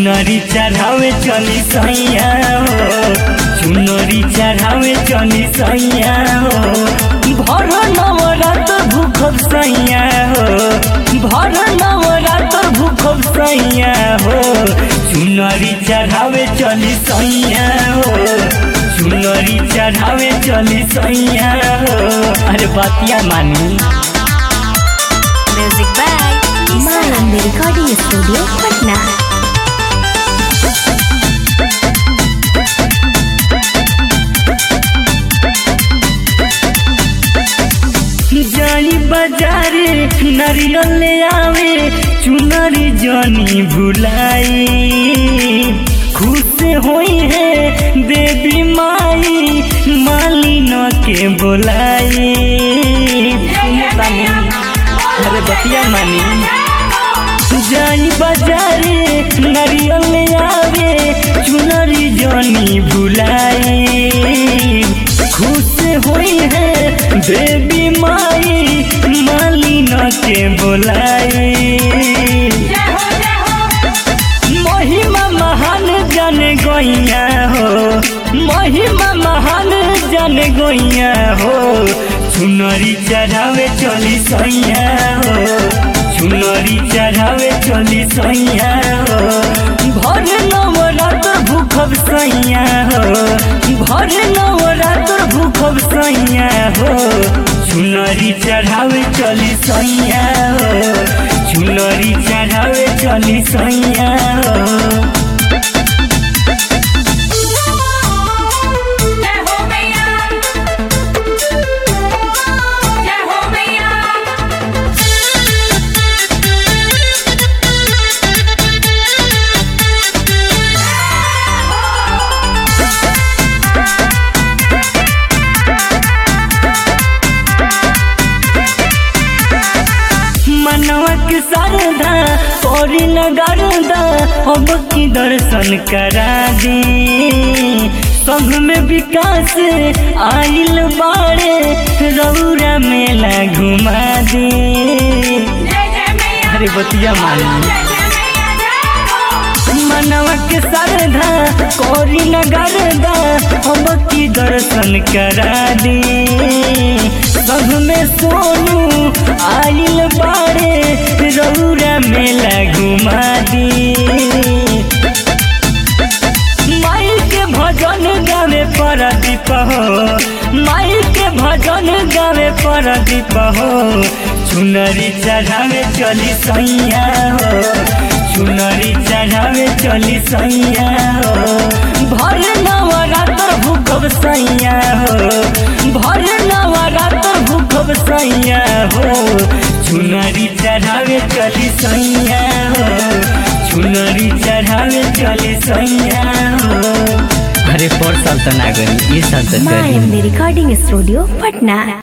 चुनरी चढ़ावे चली सैया हो चुनरी चढ़ावे चली सैया हो भर नवरात भूखब सैया हो भर नवरात भूखब सैया हो चुनरी चढ़ावे चली सैया हो चुनरी चढ़ावे चली सैया हो अरे बतिया मानी Music by Malam Recording Studio, Patna. जानी बाजारे नारियल ले आवे चुनरी जानी भुलाई खुश होई है देवी माई मालिन के बोलाई अरे बतिया मानी जानी बाजारे नारियल ले आवे चुनरी जानी भुलाई खुश होई है देवी माई मालिन के बोलाई महिमा महान जन गोइया हो महिमा महान जन गोइया हो चुनरी चढ़ावे चली सैया हो चुनरी चढ़ावे चली सैया हो भर नवरात्र भूखब सैया हो भर नवरात्र भूखब सैया हो चुनरी चढ़ावे चली सैया हो चुनरी चढ़ावे चली सैया हो जय हो मैया जय हो मैया मनवा के शारदा पौरी नगरदा अब की दर्शन करा दे संघ में विकास आइल बाड़े रौरा मेला घुमा दे जय जय मैया अरे बतिया मानी जय जय मैया जय हो मनवा के शारदा कौरी नगरदा अब की दर्शन करा दे संघ में सोनू आइल बाड़े रौरा मेला घुमा दे माई के भजन गावे परदीप हो माई के भजन गावे परदीप हो चुनरी चढ़ावे चली सैया हो चुनरी चढ़ावे चली सैया हो भर नवरात्र भूखब सैया हो भर नवरात्र भूखब सैया हो चुनरी चढ़ावे चली सैया हो चुनरी चढ़ावे चली सैया हो अरे पर साल तो ना गई ये साल तो Malam Recording Studio, Patna.